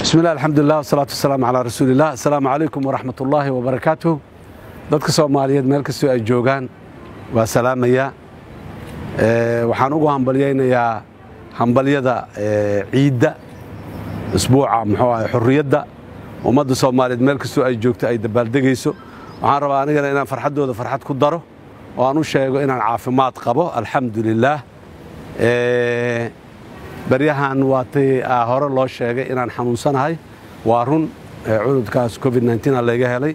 bismi illah alxamdulilah wasalaatu wasalaamu calaa rasuuliillah assalaamu calaykum waraxmat ullaahi wabarakaatuh dadka soomaaliyeed meel kastoo ay joogaan waa salaamaya waxaan ugu hambalyaynayaa hambalyada ciidda isbuuca muxuu ahay xurriyadda ummadda soomaaliyeed meel kastoo ay joogto ay dabaaldegayso waxaan rabaa anigana inaan farxaddooda farxad ku daro oo aan u sheego inaan caafimaad qabo alxamdu lilaah baryahan waatay hore loo sheegay inaan xanuunsanahay waa run cududkaas covid a layga helay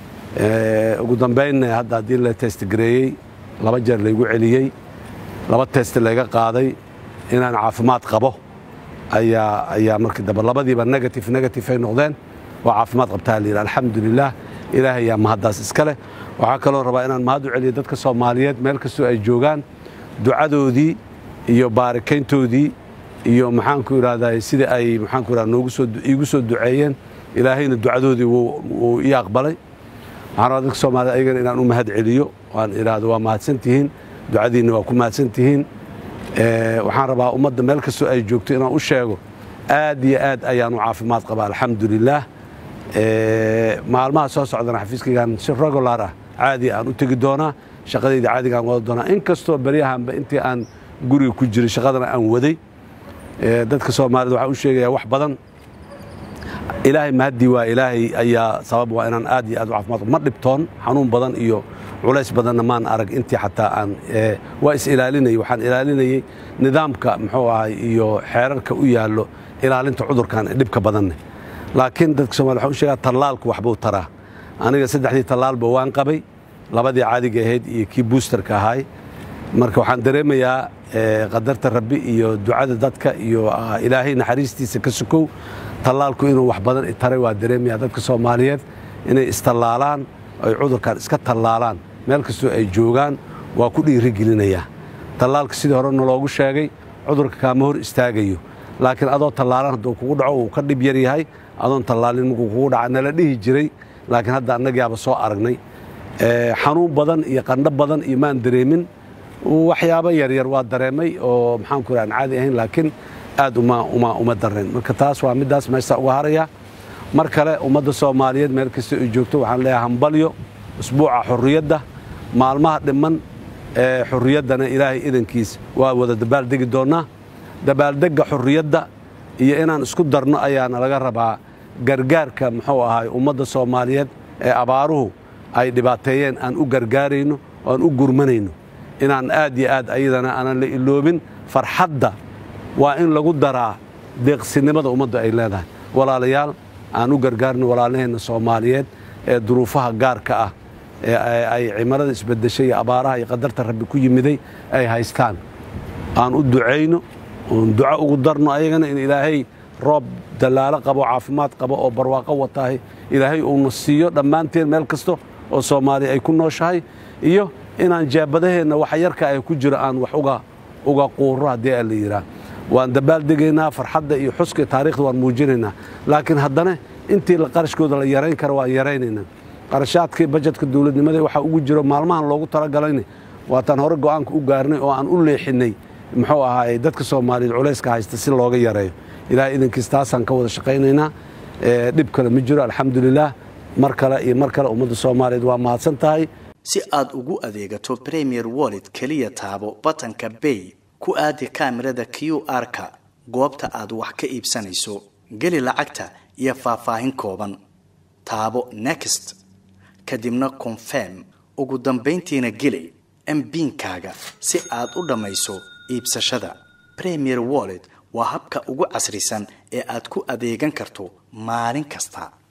ugu dambaynna hadda haddii la testgareeyey laba jeer laygu celiyey laba test layga qaaday inaan caafimaad qabo ayaa markii dambe labadiiba negative negative ay noqdeen waa caafimaad qabtaa layidhi alxamdu lilah ilaahay yaa mahaddaas iska leh waxaa kaloo rabaa inaan mahad u celiyo dadka soomaaliyeed meel kastoo ay joogaan ducadoodii iyo baarikayntoodii iyo maxaanku idhahdaa sida ay maxaanku idhahda noogu soo iigu soo duceeyeen ilaahayna ducadoodii wuu ii aqbalay waxaan rabaa dadka soomaaliyed ayagana inaan u mahad celiyo waan idhaahdo waa mahadsantihiin ducadiinna waa ku mahadsantihiin waxaan rabaa ummadda meel kastoo ay joogto inaan u sheego aad iyo aad ayaan u caafimaad qabaa alxamdu lilaah maalmaha soo socdana xafiiskaygaan si regular ah caadi aan u tegi doonaa shaqadayda caadigaan wada doonaa in kastoo beryahanba intii aan guriga ku jiray shaqadana aan waday dadka soomaaliyed waxaan u sheegayaa wax badan ilaahay mahaddii waa ilaahay ayaa sabab waa inaan aad iyo aad u caafimaad ma dhibtoon xanuun badan iyo culays badanna maan arag intii xataa aan waa is ilaalinayay waxaan ilaalinayey nidaamka muxuu ahay iyo xeerarka u yaallo ilaalinta cudurkan dhibka badanne laakiin dadka somalia waxaan u sheegaa tallaalku waxbuu taraa aniga saddexdii tallaalba waan qabay labadii caadiga ahayd iyo kii buusterka ahaay marka waxaan dareemayaa qadarta rabbi iyo ducada dadka iyo ilaahay naxariistiisa ka sukow tallaalku inuu wax badan taray waa dareemayaa dadka soomaaliyeed inay istallaalaan ay cudurkan iska tallaalaan meel kastoo ay joogaan waa ku dhiirigelinayaa tallaalka sidii hore naloogu sheegay cudurka kaama hor istaagayo laakiin adoo tallaalan hadduu kugu dhaco uu ka dhib yar yahay adoon tallaalin markuu kugu dhaca nala dhihi jiray laakiin hadda annagaaba soo aragnay xanuun badan iyo qandho badan iyo maan dareemin waxyaabo yaryar waa dareemay oo maxaanku ira aan caadi ahayn laakiin aad uma dareen marka taas waa middaas meesha uga haraya mar kale ummadda soomaaliyeed meel kasta ay joogto waxaan leeyahay hambalyo usbuuca xurriyadda maalmaha dhiman ee xurriyaddana ilaahay idankiis waa wada dabaaldegi doonnaa dabaaldegga xurriyadda iyo inaan isku darno ayaana laga rabaa gargaarka muxuu ahay ummadda soomaaliyeed ee abaaruhu ay dhibaateeyeen aan u gargaarayno oo aan u gurmanayno inaan aad iyo aad ayadana aanan la iloobin farxadda waa in lagu daraa deeqsinimada ummadda ay leedahay walaalayaal aan u gargaarno walaalaheenna soomaaliyeed ee duruufaha gaarka ah ee ay cimarada isbedeshay iyo abaaraha iyo qadarta rabbi ku yimiday ay haystaan aan u ducayno oon duco ugu darno ayagana in ilaahay roob dallaalo qabo caafimaad qabo oo barwaaqo wataahay ilaahay uuna siiyo dhammaanteen meel kasta oo soomaaliya ay ku nooshahay iyo inaan jaabadaheenna waxa yarka ay ku jiro aan wax uga quuro haddii a la yidhaah waan dabaaldegaynaa farxadda iyo xuska taarikhda waan muujinaynaa laakiin haddana intii qarashkooda la yarayn kara waan yaraynaynaa qarashaadkii bajetka dowladnimada waxaa ugu jiro maalmahan loogu talagalayna waataan hore go'aanka u gaarnay oo aan u leexinnay muxuu ahaay dadka soomaaliyeed culayska haysta si looga yareeyo ilahay idankiis taasaan ka wada shaqaynaynaa dhib kale ma jiro alxamdulilaah mar kale iyo mar kale ummadda soomaaliyeed waa mahadsan tahay si aad ugu adeegato premier wallet keliya taabo batanka bay ku aadi kaamirada q r-ka goobta aad wax ka iibsanayso geli lacagta iyo faahfaahin kooban taabo next kadibna confirm ugu dambayntiina geli mbiinkaaga si aad u dhammayso iibsashada premier wallet waa habka ugu casrisan ee aad ku adeegan karto maalin kasta